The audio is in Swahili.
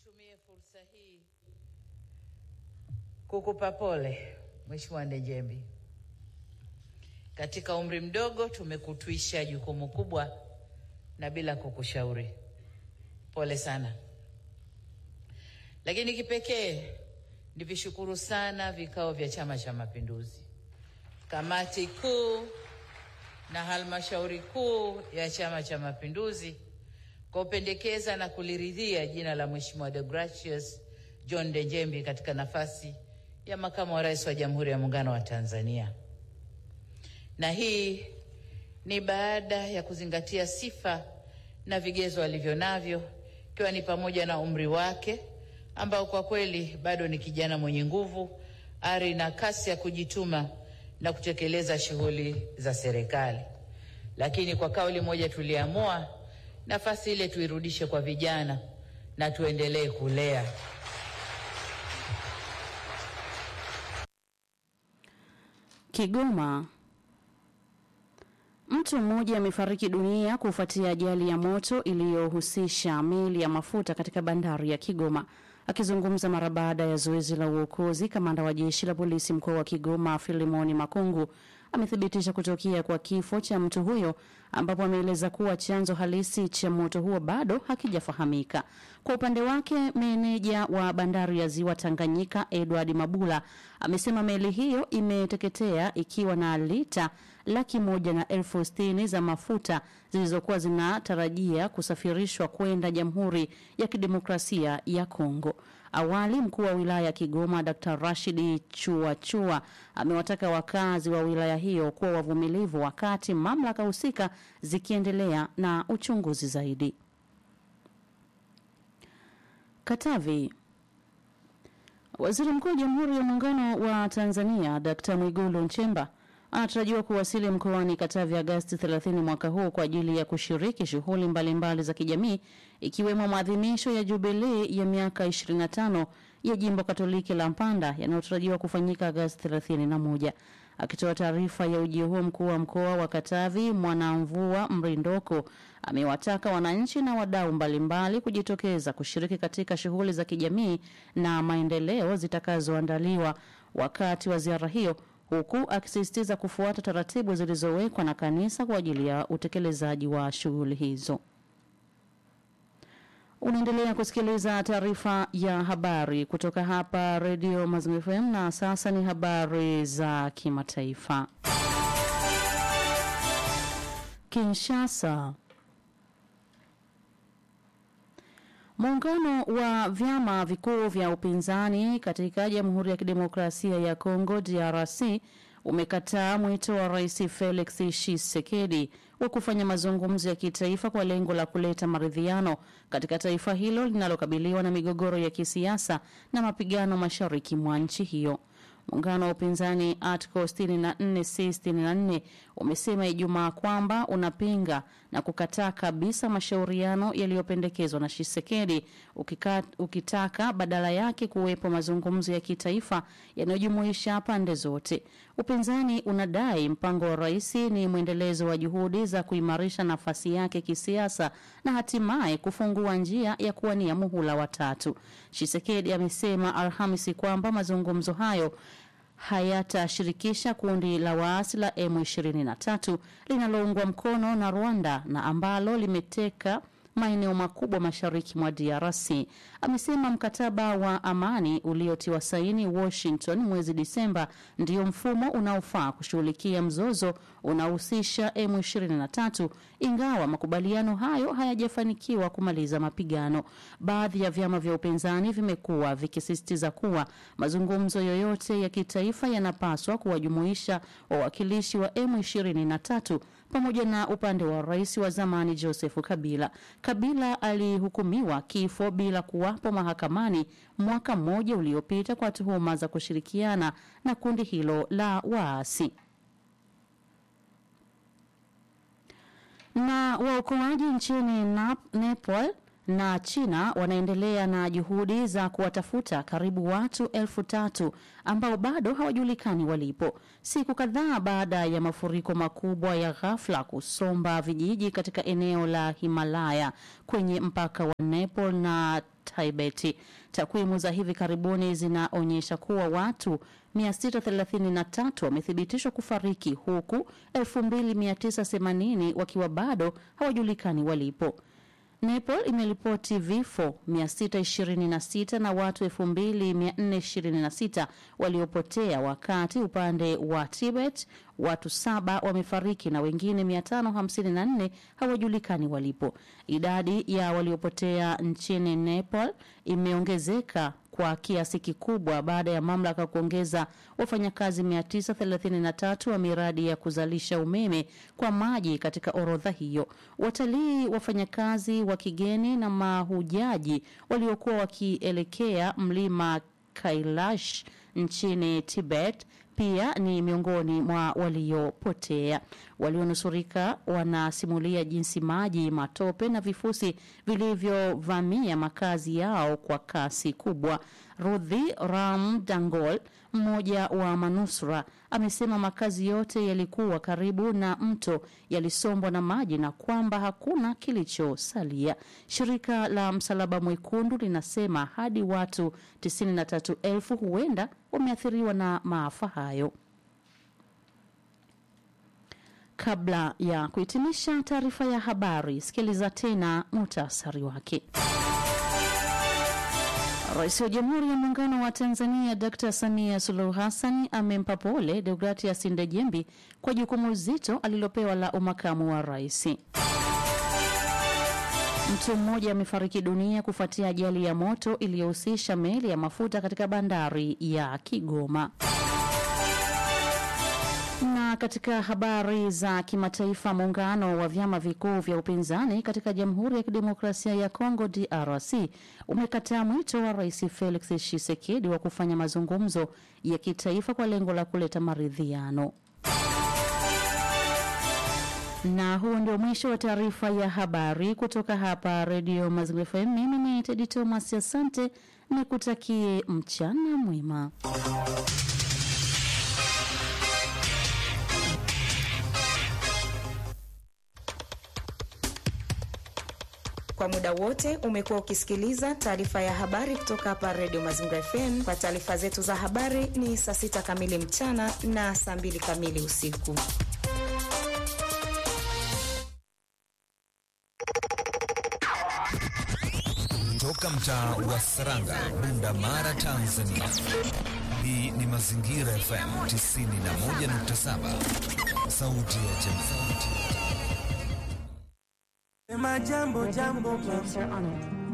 Nitumie fursa hii kukupa pole Mheshimiwa Ndejembi. Katika umri mdogo tumekutwisha jukumu kubwa na bila kukushauri. Pole sana. Lakini kipekee nivishukuru sana vikao vya Chama cha Mapinduzi, kamati kuu na halmashauri kuu ya Chama cha Mapinduzi kwa kupendekeza na kuliridhia jina la Mheshimiwa Deogratius John Ndejembi katika nafasi ya makamu wa rais wa Jamhuri ya Muungano wa Tanzania. Na hii ni baada ya kuzingatia sifa na vigezo alivyo navyo, ikiwa ni pamoja na umri wake ambao kwa kweli bado ni kijana mwenye nguvu, ari na kasi ya kujituma na kutekeleza shughuli za serikali. Lakini kwa kauli moja tuliamua nafasi ile tuirudishe kwa vijana na tuendelee kulea. Kigoma. Mtu mmoja amefariki dunia kufuatia ajali ya moto iliyohusisha meli ya mafuta katika bandari ya Kigoma. Akizungumza mara baada ya zoezi la uokozi, kamanda wa jeshi la polisi mkoa wa Kigoma Filimoni Makungu amethibitisha kutokea kwa kifo cha mtu huyo, ambapo ameeleza kuwa chanzo halisi cha moto huo bado hakijafahamika. Kwa upande wake, meneja wa bandari ya ziwa Tanganyika Edward Mabula amesema meli hiyo imeteketea ikiwa na lita laki moja na elfu sitini za mafuta zilizokuwa zinatarajia kusafirishwa kwenda Jamhuri ya Kidemokrasia ya Kongo. Awali mkuu wa wilaya ya Kigoma Dr. Rashidi Chuachua amewataka wakazi wa wilaya hiyo kuwa wavumilivu wakati mamlaka husika zikiendelea na uchunguzi zaidi. Katavi. Waziri Mkuu wa Jamhuri ya Muungano wa Tanzania Dkt. Mwigulu Nchemba anatarajiwa kuwasili mkoani Katavi Agasti 30 mwaka huu kwa ajili ya kushiriki shughuli mbalimbali za kijamii ikiwemo maadhimisho ya jubilei ya miaka 25 ya jimbo Katoliki la Mpanda yanayotarajiwa kufanyika Agasti 31. Akitoa taarifa ya ujio huo, mkuu wa mkoa wa Katavi Mwanamvua Mrindoko amewataka wananchi na wadau mbalimbali kujitokeza kushiriki katika shughuli za kijamii na maendeleo zitakazoandaliwa wakati wa ziara hiyo huku akisisitiza kufuata taratibu zilizowekwa na kanisa kwa ajili ya utekelezaji wa shughuli hizo. Unaendelea kusikiliza taarifa ya habari kutoka hapa redio Mazingira FM na sasa ni habari za kimataifa. Kinshasa. Muungano wa vyama vikuu vya upinzani katika Jamhuri ya Kidemokrasia ya Kongo DRC umekataa mwito wa Rais Felix Tshisekedi wa kufanya mazungumzo ya kitaifa kwa lengo la kuleta maridhiano katika taifa hilo linalokabiliwa na migogoro ya kisiasa na mapigano mashariki mwa nchi hiyo. Muungano wa upinzani Article 64 C 64 umesema Ijumaa kwamba unapinga na kukataa kabisa mashauriano yaliyopendekezwa na Shisekedi ukika, ukitaka badala yake kuwepo mazungumzo ya kitaifa yanayojumuisha pande zote. Upinzani unadai mpango wa rais ni mwendelezo wa juhudi za kuimarisha nafasi yake kisiasa na hatimaye kufungua njia ya kuwania muhula wa tatu. Shisekedi amesema Alhamisi kwamba mazungumzo hayo hayatashirikisha kundi la waasi la M23 linaloungwa mkono na Rwanda na ambalo limeteka maeneo makubwa mashariki mwa DRC. Amesema mkataba wa amani uliotiwa saini Washington mwezi Disemba ndio mfumo unaofaa kushughulikia mzozo unaohusisha M23, ingawa makubaliano hayo hayajafanikiwa kumaliza mapigano. Baadhi ya vyama vya upinzani vimekuwa vikisisitiza kuwa mazungumzo yoyote ya kitaifa yanapaswa kuwajumuisha wawakilishi wa M23 pamoja na upande wa rais wa zamani Joseph Kabila. Kabila alihukumiwa kifo bila kuwapo mahakamani mwaka mmoja uliopita kwa tuhuma za kushirikiana na kundi hilo la waasi. Na waokoaji nchini Nap- Nepal na China wanaendelea na juhudi za kuwatafuta karibu watu elfu tatu ambao bado hawajulikani walipo, siku kadhaa baada ya mafuriko makubwa ya ghafla kusomba vijiji katika eneo la Himalaya kwenye mpaka wa Nepal na Tibet. Takwimu za hivi karibuni zinaonyesha kuwa watu 633 wamethibitishwa kufariki huku 2980 wakiwa bado hawajulikani walipo. Nepal imeripoti vifo 626 na watu 2426 waliopotea, wakati upande wa Tibet watu saba wamefariki na wengine 554 hawajulikani walipo. Idadi ya waliopotea nchini Nepal imeongezeka kwa kiasi kikubwa baada ya mamlaka kuongeza wafanyakazi 933 wa miradi ya kuzalisha umeme kwa maji katika orodha hiyo. Watalii, wafanyakazi wa kigeni na mahujaji waliokuwa wakielekea mlima Kailash nchini Tibet pia ni miongoni mwa waliopotea. Walionusurika wanasimulia jinsi maji, matope na vifusi vilivyovamia makazi yao kwa kasi kubwa. Rudhi Ram Dangol, mmoja wa manusura, amesema makazi yote yalikuwa karibu na mto yalisombwa na maji na kwamba hakuna kilichosalia. Shirika la Msalaba Mwekundu linasema hadi watu 93,000 huenda wameathiriwa na maafa hayo. Kabla ya kuhitimisha taarifa ya habari, sikiliza tena muhtasari wake. Rais wa Jamhuri ya Muungano wa Tanzania Dr. Samia Suluhu Hassan amempa pole Deogratias Ndejembi kwa jukumu zito alilopewa la umakamu wa rais. Mtu mmoja amefariki dunia kufuatia ajali ya moto iliyohusisha meli ya mafuta katika bandari ya Kigoma. Na katika habari za kimataifa, muungano wa vyama vikuu vya upinzani katika Jamhuri ya Kidemokrasia ya Kongo DRC umekataa mwito wa Rais Felix Tshisekedi wa kufanya mazungumzo ya kitaifa kwa lengo la kuleta maridhiano. Na huo ndio mwisho wa taarifa ya habari kutoka hapa Redio Mazingira FM. Mimi ni Tedi Thomas, asante nikutakie mchana mwema. Kwa muda wote umekuwa ukisikiliza taarifa ya habari kutoka hapa Redio Mazingira FM. Kwa taarifa zetu za habari ni saa sita kamili mchana na saa mbili kamili usiku. Toka mtaa wa Saranga, Bunda Mara, Tanzania. Hii ni Mazingira FM 91.7, sauti ya jamii. Sema jambo jambo,